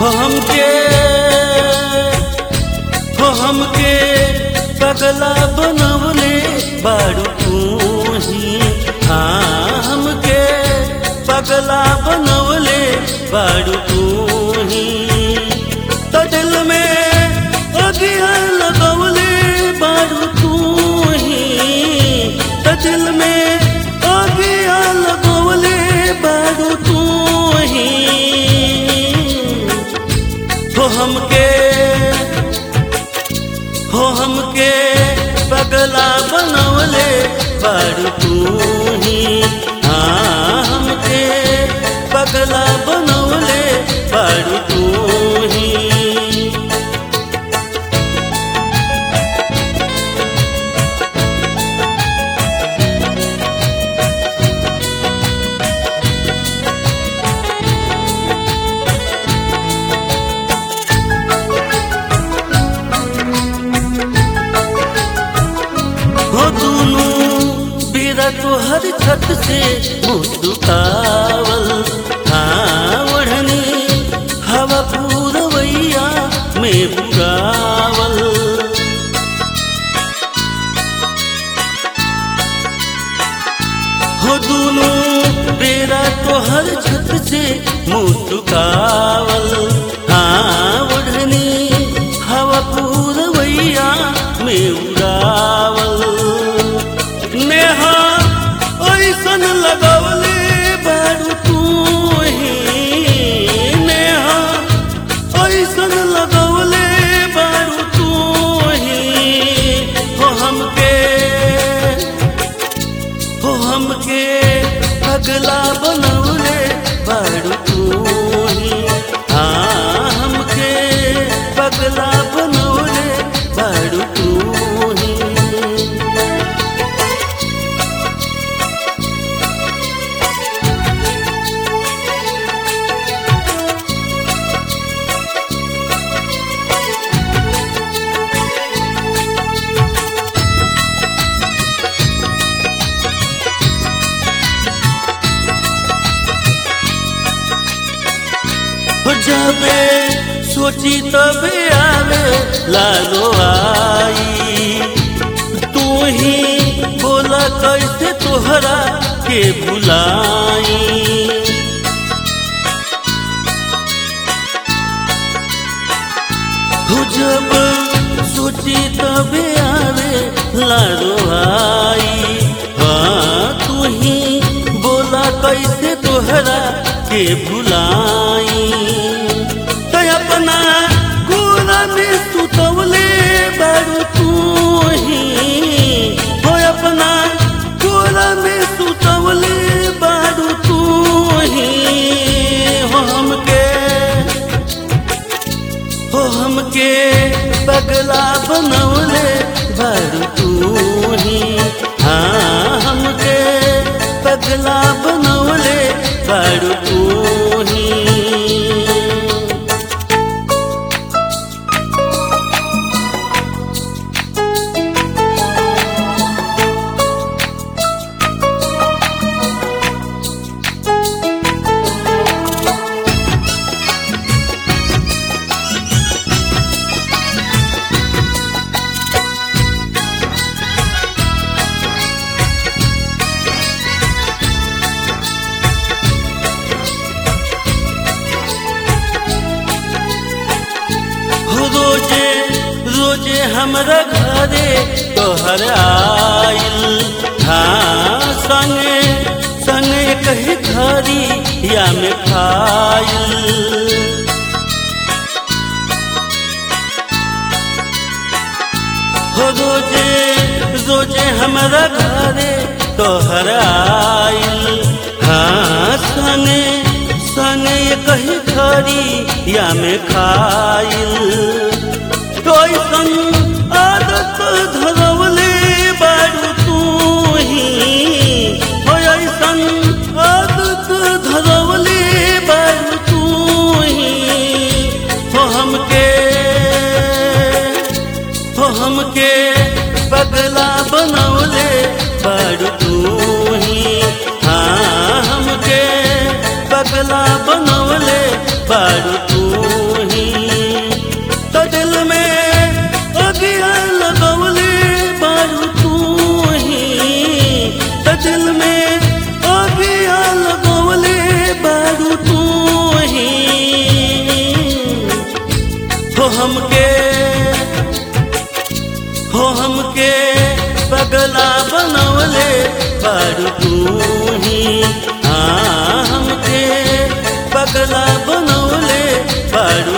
हो हमके हो हमके पगला बनवले बारू तू ही हाँ हमके पगला बनवले बारू तू ही तो दिल में अगिया लगवले बारू तू ही तो दिल में अगिया लगवले बारू तू ही हो हमके हो हमके पगला बनवले बारू तू ही हाँ हमके पगला बनवले बारू तू ही हो दुनू बेरा तोहर छत से मुस्कावल हाँ ओढ़नी हवा पूरवैया में पुरावल हो दुनू बेरा तोहर छत से मुस्कावल हाँ ओढ़नी हवा पूरवैया में उड़ावल नेहा ऐसन लगवले बारू तू ही नेहा ऐसन लगवले बारू तू ही हो हमके हो हमके पगला बनवले बारू तू ही हाँ हमके पगला बनवले बारू तू ही हो जाबे सोची तबे आवे लालो आई तू ही बोला कैसे तोहरा के बुलाई हो जब सोची तबे आवे लालो आई हाँ तू ही बोला कैसे तोहरा के भुलाई तो अपना गोरा में सुतवले बारू तू ही हो अपना गोरा में सुतवले बारू तू ही हो हमके हो हमके पगला बनवले बारू तू ही हाँ हमके पगला बनवले बारू तू ही हो रोजे रोजे हमरा घरे तोहर आइल हाँ संगे संगे कही खरी या में खाइल हो रोजे रोजे हमरा घरे तोहर आइल हाँ सने सने कही खरी या में खाइल कैसन आदत धरवले बारू तू ही हो ऐसन आदत धरवले बारू तू ही हो हमके हो हमके पगला बनवले बारू तू ही हाँ हमके पगला बनवले बारू तू पगला बनवले बाळू